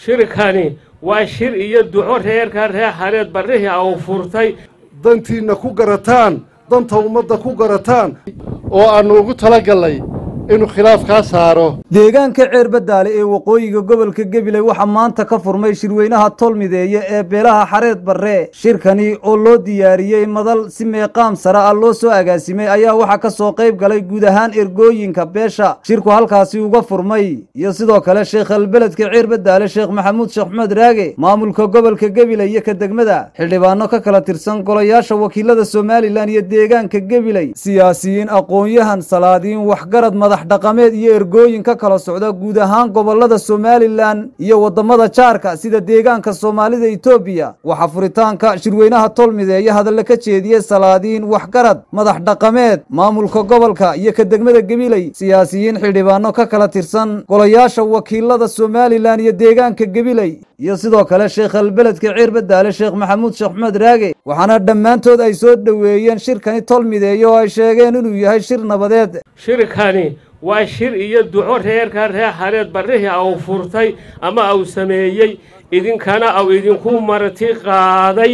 shirkani waa shir iyo duco reerka reer xareed barrihii au furtay dantiinna ku garataan danta ummadda ku garataan oo aannu ugu talagallay inuu khilaaf kaa saaro deegaanka ceerbadaale ee waqooyiga gobolka gabiley waxaa maanta ka furmay shirweynaha tolmideeye ee beelaha xareed barre shirkani oo loo diyaariyey madal si meeqaam sare ah loo soo agaasimay ayaa waxaa ka soo qayb galay guud ahaan ergooyinka beesha shirku halkaasi uga furmay iyo sidoo kale sheekhalbeledka ceerbadaale sheekh maxamuud sheekh maxmed raage maamulka gobolka gabiley iyo ka degmada xildhibaano ka kala tirsan golayaasha wakiilada somalilan iyo deegaanka gabiley siyaasiyiin aqoon-yahan salaadiin waxgarad madax dhaqameed iyo ergooyin ka kala socda guud ahaan gobolada somalilan iyo waddamada jaarka sida deegaanka soomaalida etoobiya waxaa furitaanka shirweynaha tolmideeye hadalla ka jeediyey salaadiin waxgarad madax dhaqameed maamulka gobolka iyo ka degmada gabiley siyaasiyiin xildhibaano ka kala tirsan golayaasha wakiilada somalilan iyo deegaanka gabiley iyo sidoo kale sheekhalbeledka ceerbadaale sheekh maxamuud sheekh maxmed raage waxaana dhammaantood ay soo dhoweeyeen shirkani tolmideeye oo ay sheegeen inuu yahay shir nabadeed shirkani waa shir iyo duco reerka reer xareed barrihii au furtay ama au sameeyey idinkana au idinku marti qaaday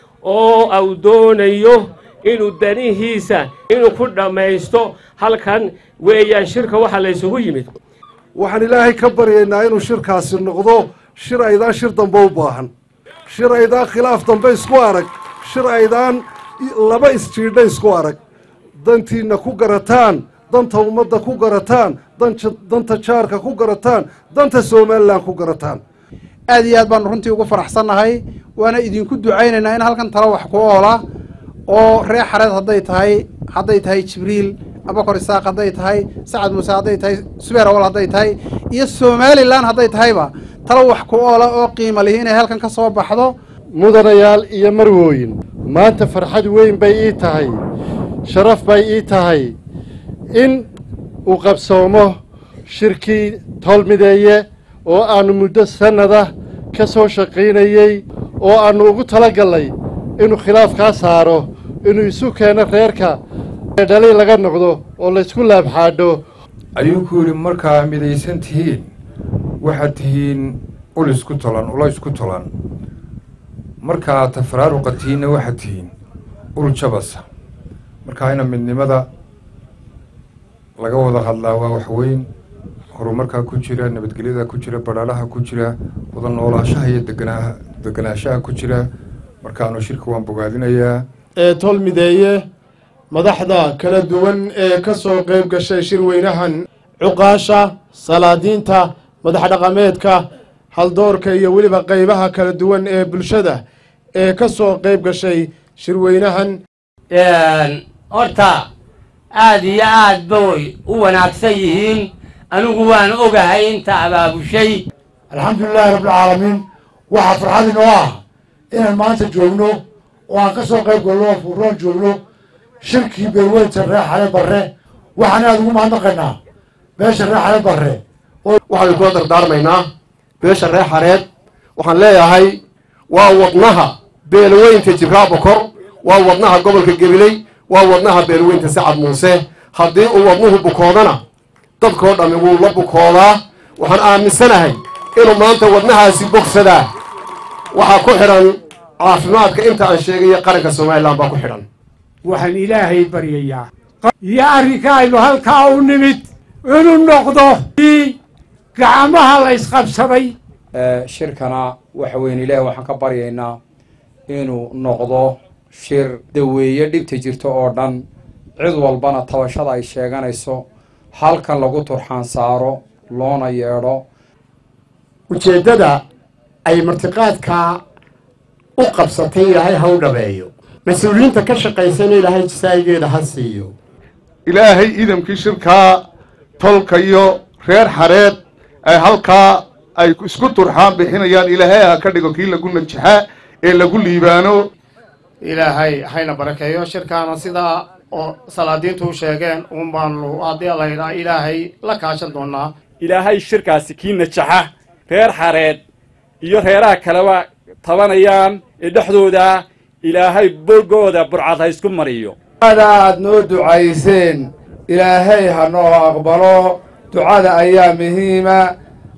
oo au doonayo inuu danihiisa inuu ku dhammaysto halkan weeyaan shirka waxaa la ysugu yimid waxaan ilaahay ka baryaynaa inuu shirkaasi noqdo shir aydaan shir dambe u baahan shir aydaan khilaaf dambe isku arag shir aydaan laba isjiidha isku arag dantiinna ku garataan danta ummadda ku garataan danta jaarka ku garataan danta somalilan ku garataan aad iyo aad baanu runtii ugu faraxsannahay waana idinku ducaynaynaa in halkan talo wax ku oola oo reer xareed hadday tahay hadday tahay jibriil abakor isaaq hadday tahay sacad muuse hadday tahay subeer awal hadday tahay iyo somalilan hadday tahayba talo wax ku oola oo qiima lihi inay halkan ka soo baxdo mudanayaal iyo marwooyin maanta farxad weyn bay ii tahay sharaf bay ii tahay in uu qabsoomo shirkii tolmideeye oo aannu muddo sannada ka soo shaqaynayey oo aannu ugu talagallay inuu khilaaf kaa saaro inuu isu keeno reerka ee dhali laga noqdo oo laysku laabxaadho ayuu ku yidhi markaa midaysan tihiin waxaad tihiin ul isku tolan ula isku tolan markaa tafaraaruqa tihiinna waxaad tihiin ul jabasa markaa ina midnimada laga wada hadlaa waa wax weyn horumarkaa ku jira nabadgelyada ku jira badhaalaha ku jira wada noolaashaha iyo deganaa deganaanshaha ku jira markaanu shirka waan bogaadinayaa ee tolmideeye madaxda kala duwan ee ka soo qayb gashay shirweynahan cuqaasha salaadiinta madax dhaqameedka haldoorka iyo weliba qaybaha kala duwan ee bulshada ee ka soo qayb gashay shirweynahan horta aad iyo aad bay u wanaagsan yihiin anigu waan ogahay inta abaabushay alxamdulilaahi rabbilcaalamiin waxaa farxad inoo ah inaan maanta joogno oo aan ka soo qayb galno oo fuuroon joogno shirkii beelweynta reer xale barre waxaan aada ugu mahadnaqaynaa beesha reer xale barre waxaanu kula dardaarmaynaa beesha reer xareed waxaan leeyahay waa wadnaha beelweynta jibraal bokor waa wadnaha gobolka gabiley waa wadnaha beelweynta sacad muuse haddii uu wadnuhu bukoodana dadkoo dhammi wuu la bukoodaa waxaan aaminsanahay inuu maanta wadnahaasi bogsadaa waxaa ku xidhan caafimaadka inta aan sheegayo qaranka somalilan baa ku xidhan waxaan ilaahay baryayaa iyo arrinka aynu halkaa u nimid inuu noqdo gacmaha la isqabsaday shirkana waxa weyn ilaahi waxaan ka baryaynaa inuu noqdo shir daweeye dhibta jirto oo dhan cid walbana tabashada ay sheeganayso halkan lagu turxaan saaro loona yeedho ujeeddada ay martiqaadkaa u qabsatay ilaahay ha u dhabeeyo mas-uuliyiinta ka shaqaysana ilaahay jasaa'igeeda ha siiyo ilaahay idamkii shirkaa tolka iyo reer xareed ay halkaa ay isku turxaan bixinayaan ilaahay ha ka dhigo kii lagu najaxa ee lagu liibaano ilaahay hayna barakeeyo shirkaana sidaa oo salaadiintu u sheegeen uun baanu haddii laydhaa ilaahay la kaashan doonaa ilaahay shirkaasi kii najaxa reer xareed iyo reeraha kaleba tabanayaan ee dhexdooda ilaahay boggooda burcad ha isku mariyo ducada aad noo ducayseen ilaahay ha noo aqbalo ducada ayaa muhiima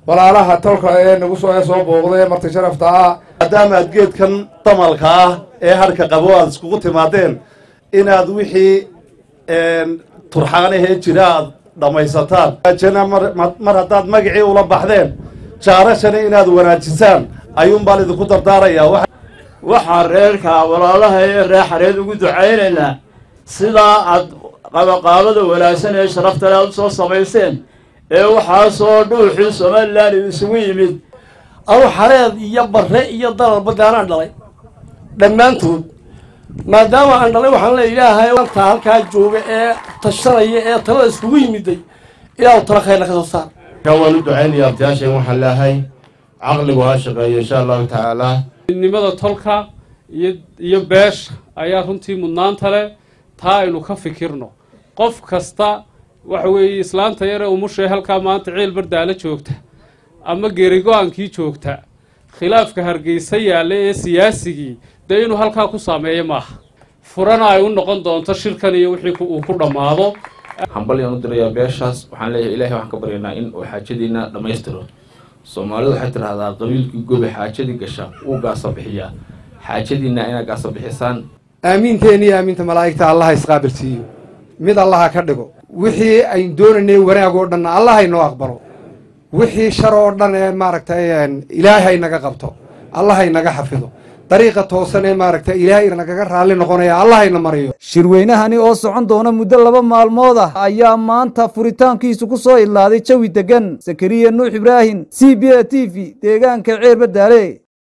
walaalaha tolka ee nagu soo ee soo booqday ee marti sharafta ah maadaama aad geedkan damalka ah ee harka qabo aad iskugu timaadeen inaad wixii turxaanahee jira aad dhammaysataan jana mar haddaad magacii ula baxdeen jaarashana inaad wanaajisaan ayuunbaan idinku dardaarayaa waxaan reerka walaalaha ee reer xareed ugu ducaynaynaa sidaa aad qabaqaabada wanaagsan ee sharafta le aad usoo samayseen ee waxaasoo dhuuxii somalilan isugu yimid anu xareed iyo barre iyo dalalba gaanaan dhalay dhammaantood maadaama aan dhalay waxaan le ilaahay anta halkaa jooga ee tashanaya ee talada iskugu yimiday ilaahu tala khayrna ka soo saar waan u ducaynaya abtiyaashan waxaan leehay caqligu ha shaqeeyo insha allahu tacaala midnimada tolka iyo iyo beesha ayaa runtii mudnaanta leh taa aynu ka fikirno qof kasta waxa weeye islaanta yare umushae halkaa maanta ciil bardaala joogta ama geerigo-aankii joogta khilaafka hargeysa yaalla ee siyaasigii dee inuu halkaa ku saameeyo maaha furana ay u noqon doonto shirkan iyo wixii uu ku dhammaado hambalyaan u dirayaa beeshaas waxaan leeyahay ilahay waxaan ka baryaynaa in uu xaajadiina dhammaystiro soomaalidu waxay tidhahdaa qabiilkii gobi xaajadii gasha wuu gaasa bixiyaa xaajadiina inaad gaasa bixisaan aamiinteena iyo aaminta malaa'igta allaha isqaabilsiiyo mid allaha ka dhigo wixii aynu doonaynay wanaag oo dhanna allaha inoo aqbalo wixii shar oo dhan ee maaragtay ilaahay naga qabto allahay naga xafido dariiqa toosan ee maaragtay ilaahay nagaga raalli noqonaya allahayna mariyo shirweynahani oo socon doona muddo laba maalmood ah ayaa maanta furitaankiisu ku soo idlaaday jawi deggan sakariya nuux ibraahim c b a t v deegaanka ceer badaale